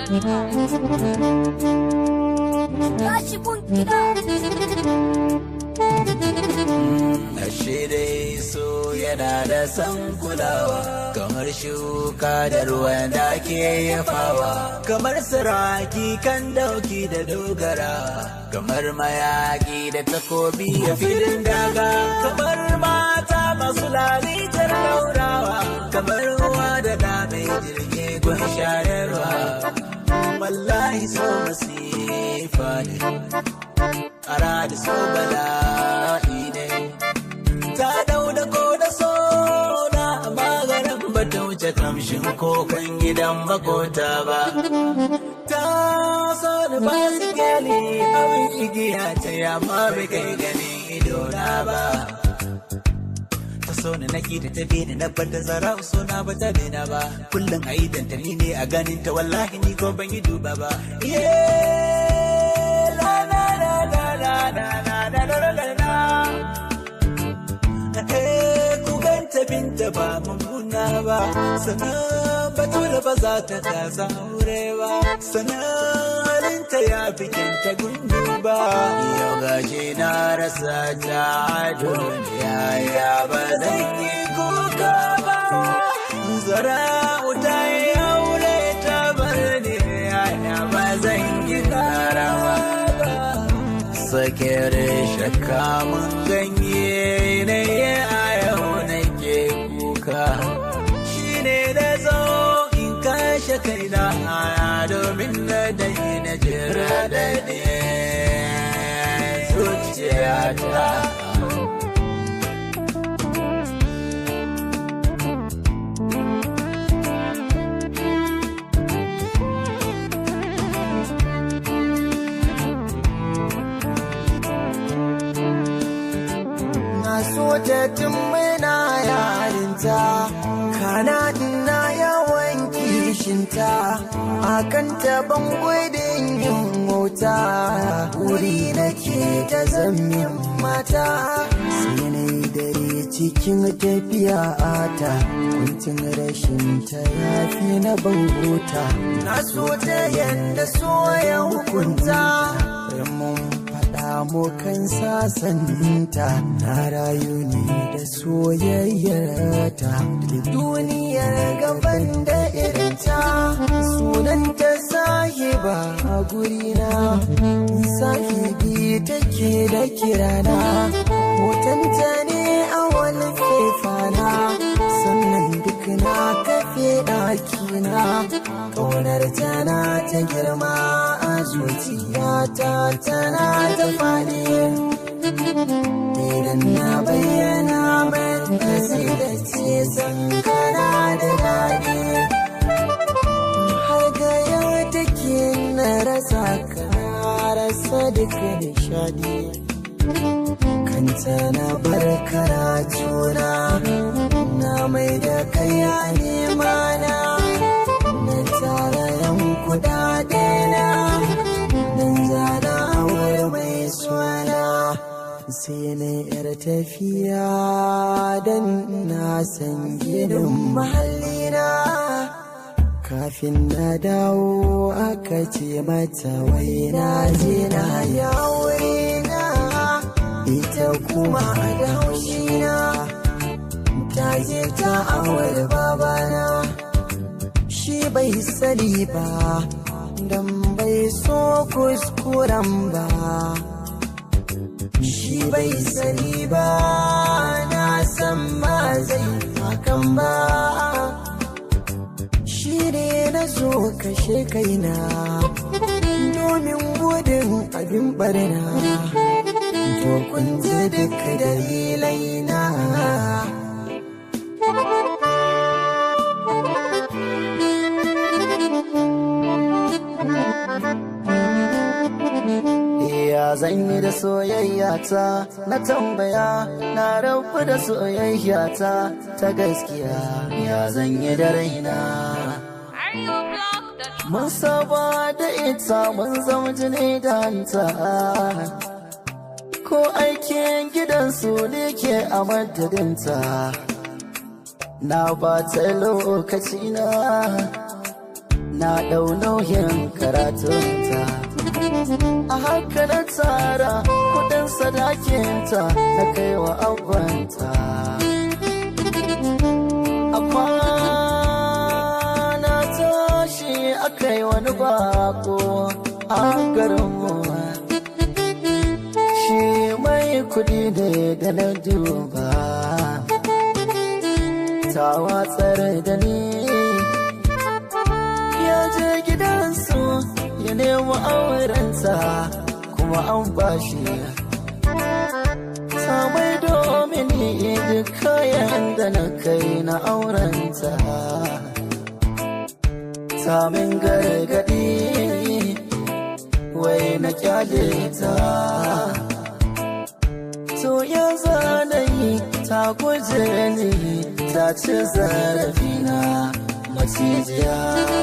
Tashi kun gida. Ashe dai so yana da san kulawa kamar shuka da ruwan da ke yafawa kamar siraki kan dauki da dogara kamar mayaki da takobi a filin daga kamar mata masu lalitar laurawa kamar ruwa da dame jirgi gun shayarwa wallahi so masifa ne ara da so bala'i ne ta dau da ko da soda maganin ba ta wuce kamshin kokon gidan makota ba ta so da ba su gani abin igiya ta yamma bai kai ganin idona ba ta so na naki da ta bini na bar da zara so na ba ta bina ba kullum a yi dantani ne a ganin ta wallahi ni ko ban yi duba ba yeah la la la la la la la la la la la Eh, ku ganta binta ba mummuna ba sannan batula ba za ta kasa aure ba sannan halinta ya fi kyanta gundu ba yau gashi na rasa ta duniya ya ba zan yi kuka ba zara wuta ya aure ta bar ni ya ba zan yi karawa ba sakere shakka mun ganye ne a yau nake kuka shine da zo in kashe kaina domin na dai na jira da ne zuciyata na so ta tun muna yarinta kana ina yawan kishinta akan taban gudun yin mota wuri nake ta zamin mata sai na yi dare cikin tafiya ta kuncin rashin ta yafi na bangota na so ta yanda so ya hukunta mun faɗa mu kan sasanta na rayu ne da soyayyarta da duniyar gaban da irinta sunanta sahiba a gurina sahibi take da kirana hotonta ne a wani faifana sannan duk na kafe ɗakina ƙaunar tana ta girma a zuciyata tana ta faɗi idan na bayyana mata sai da ce san kana da daɗi har ga yau take na rasa kana rasa duka nishadi kanta na bar karatuna na mai da kai a nema na na tara yan kudade na dan zana aure mai suna sai na yar tafiya dan na san gidan mahallina kafin na dawo aka ce mata wai na je na yawo na ita kuma da haushina ta je ta awar babana shi bai sani ba dan bai so kuskuren ba shi bai sani ba na san ma zai hakan ba shi ne na zo kashe kaina domin gudun abin barna to kun ji duka dalilai na Ya zan yi da soyayya ta na tambaya na rabu da soyayya ta ta gaskiya ya zan yi da raina. Mun saba da ita mun zama jini da hanta. Ko aikin gidansu ne ke a madadinta. Na ba ta lokaci na, na ɗau nauyin karatunta a haka na tsara kudin sadakinta na kai wa abanta amma na tashi aka yi wani bako a garinmu shi mai kudi ne da na duba ta watsar da ni ya je gidansu ya nemi aurenta kuma an bashi samai domin duk kayan da na kai na aurenta samin gargadi wai na kyale ta to ya zanayi ta guje ni ta ci zarafina macijiya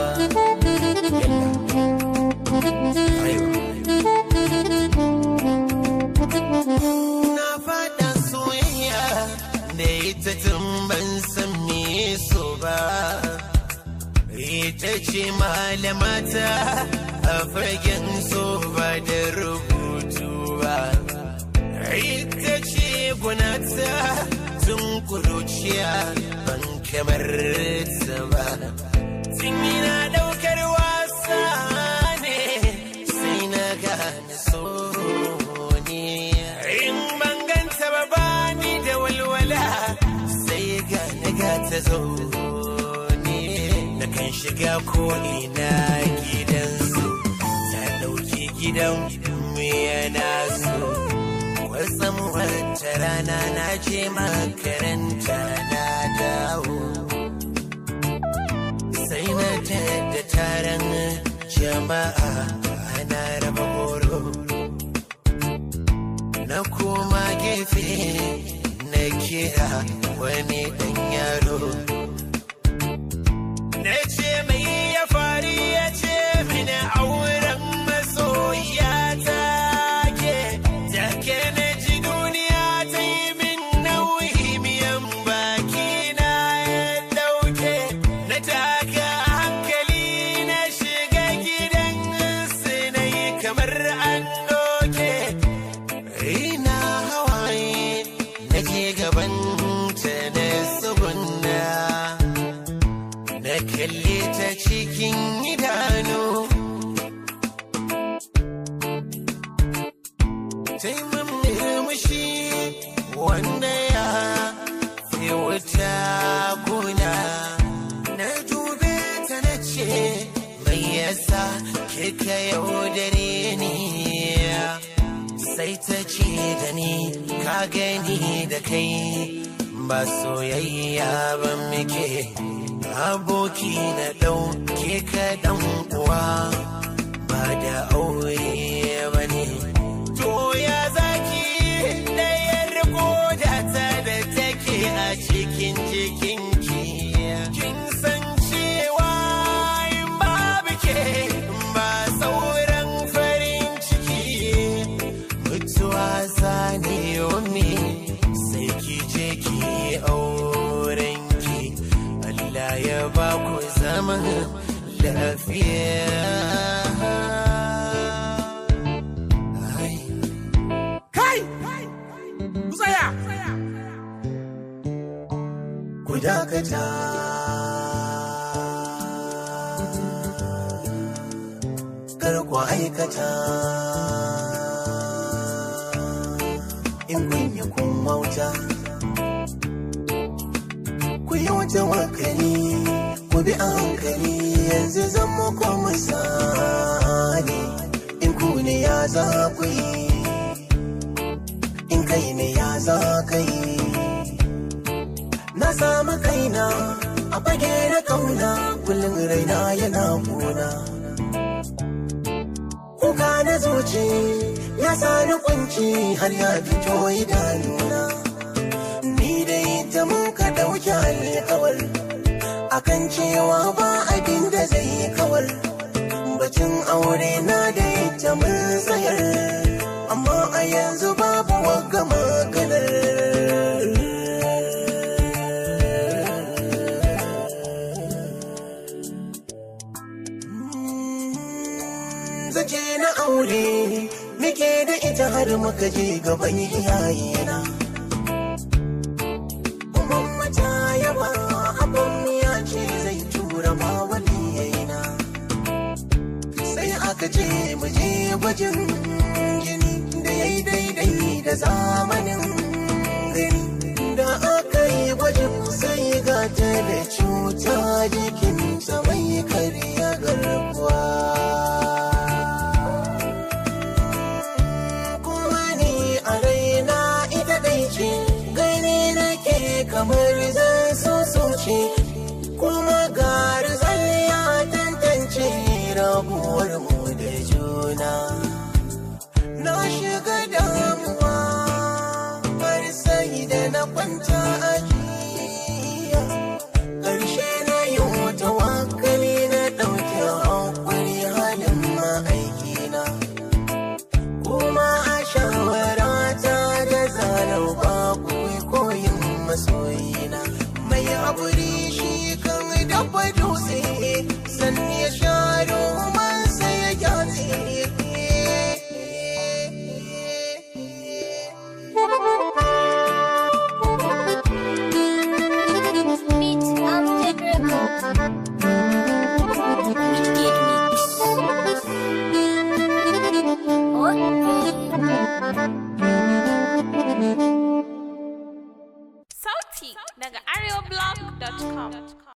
Na faɗa soyayya da ita tun ban san me so ba. Ita ce malamata a fagen so ba da rubutu ba. Ita ce gunata tun kuruciya ban kamar ta ba. Tun yana ɗaukar wasa ne sai na gane so ne. In ban ganta ba bani da walwala sai gane ga ta zo ne. Na kan shiga ko ina gidansu ta ɗauki gidan mu yana so. Wasan wata rana na je makaranta na dawo. Sai na da taron jama'a ana raba horo. Na koma gefe na kira wani ɗan yaro. Na ce mai ya fari ya ce mini auren masoya ta ke. Take na ji duniya ta yi min nauyi miyan baki na ya ɗauke. Na taka hankali na shiga gidan su na yi kamar an doke. Ina hawaye nake gaban ta na tsugunna na kalle ta cikin idanu Taimun murmushi wanda ya fi wuta guna na dube ta na ce mai yasa kika yaudare ni sai ta ce da ni ka gani da kai ba soyayya ba muke aboki na ɗauke ka ɗan uwa ba da aure ba ne to ya zaki ɗayar koda ta da take a cikin jikinki kin san cewa in babu ke ba sauran farin ciki mutuwa zane yomi sai ki je ki aurenki Allah ya ba ku zaman lafiya Ai. Kai! Ku tsaya! ku dakata kar ku aikata in kun yi kun wauta ku yi wata wakali ku bi a hankali yanzu zan muku misali in ku ne ya za ku yi in kai ne ya za ka yi na samu kaina a fage na kauna kullum raina yana kuna kuka na zuci ya sani kunci har ya fito idanuna ni dai ta mun ka dauki alkawar akan cewa ba abin da zai kawar bacin aure na da ita mun tsayar amma a yanzu babu wagga maganar je na aure muke da ita har muka je gaban iyayena Mamma ta yaba abin ya ce zai tura ma waliyayena sai aka ce mu je gwajin jini da ya yi daidai da zamanin gani da aka yi gwajin sai ga ta da cuta jikinta mai karya garkuwa kuma ni a raina ita dai ce gani nake kamar zan so so ce kuma garzal ya tantance rabuwar mu da juna na shiga damuwa har sai da na kwanta a jiya ƙarshe na yi wata wakali na ɗauke hankali halin ma'aikina kuma a shawarata da zarar babu koyin masoyi